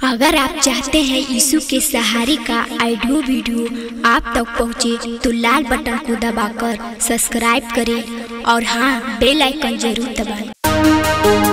अगर आप चाहते हैं यीशु के सहारे का ऑडियो वीडियो आप तक पहुंचे तो लाल बटन को दबाकर सब्सक्राइब करें और हाँ बेल आइकन जरूर दबाएं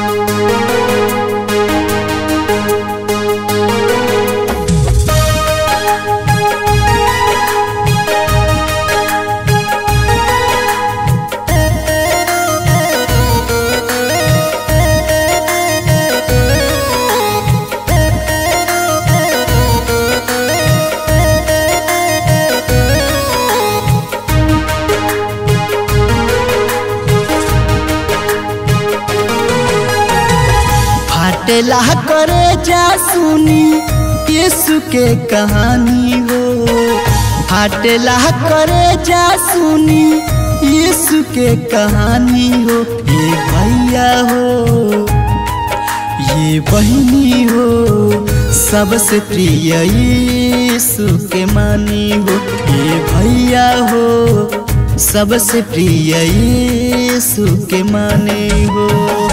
फाटेला करे जा सुनी यीशु के कहानी हो फाटेला करे जा सुनी यीशु के कहानी हो ये भैया हो ये बहनी हो सबसे प्रिय यीशु के मानी हो ये भैया हो सबसे प्रिय यीशु के माने हो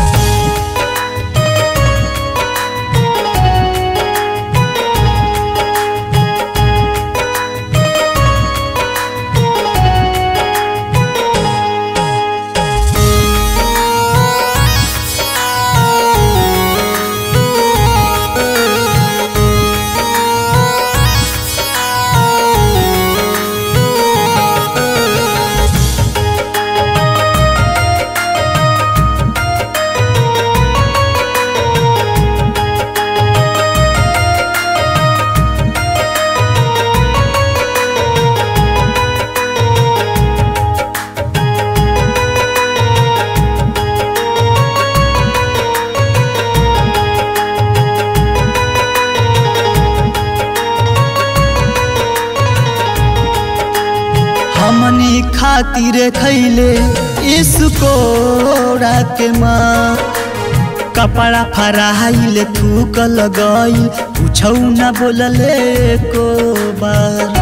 हमनी खातिर खैले इसको के माँ कपड़ा फराइल थूक लगई पूछौ न बोलले को बार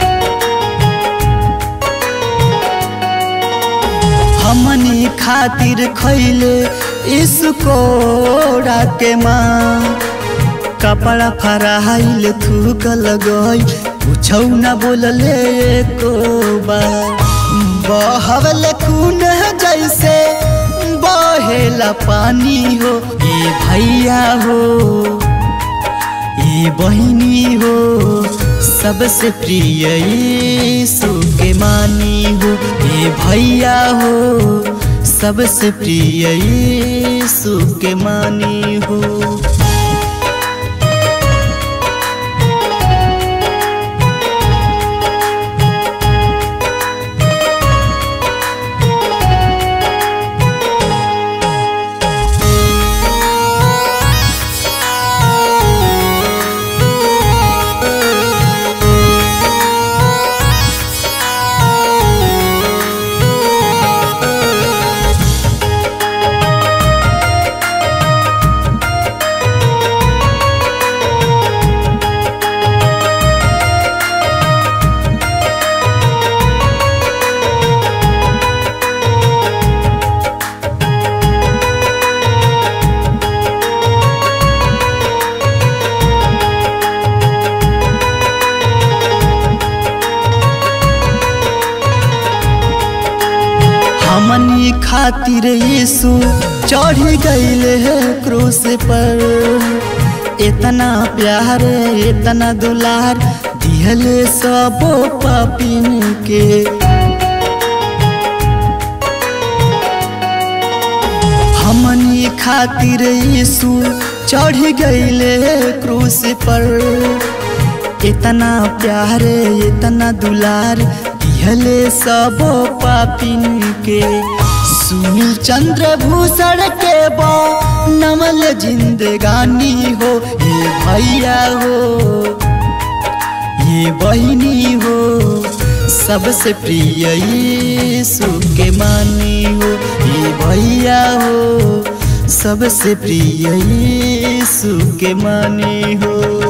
हमनी खातिर खैले इसको के माँ कपड़ा फराइल थूक लगई पूछौ न बोलले को बार बहवल खून जैसे बहेला पानी हो ये भैया हो ये बहिनी हो सबसे प्रिय यीशु के मानी हो ये भैया हो सबसे प्रिय यीशु के मानी हो हमनी खातिर यीशु चढ़ गईले है क्रूस पर इतना प्यार इतना दुलार दिहले सबो पापिन के हमनी खातिर यीशु चढ़ गईले क्रूस पर इतना प्यार इतना दुलार दिहले सबो पापिन के सुनील चंद्र भूषण के बा नमल जिंदगानी हो ये भैया हो ये बहिनी हो सबसे प्रिय यीशु के मानी हो ये भैया हो सबसे प्रिय यीशु के मानी हो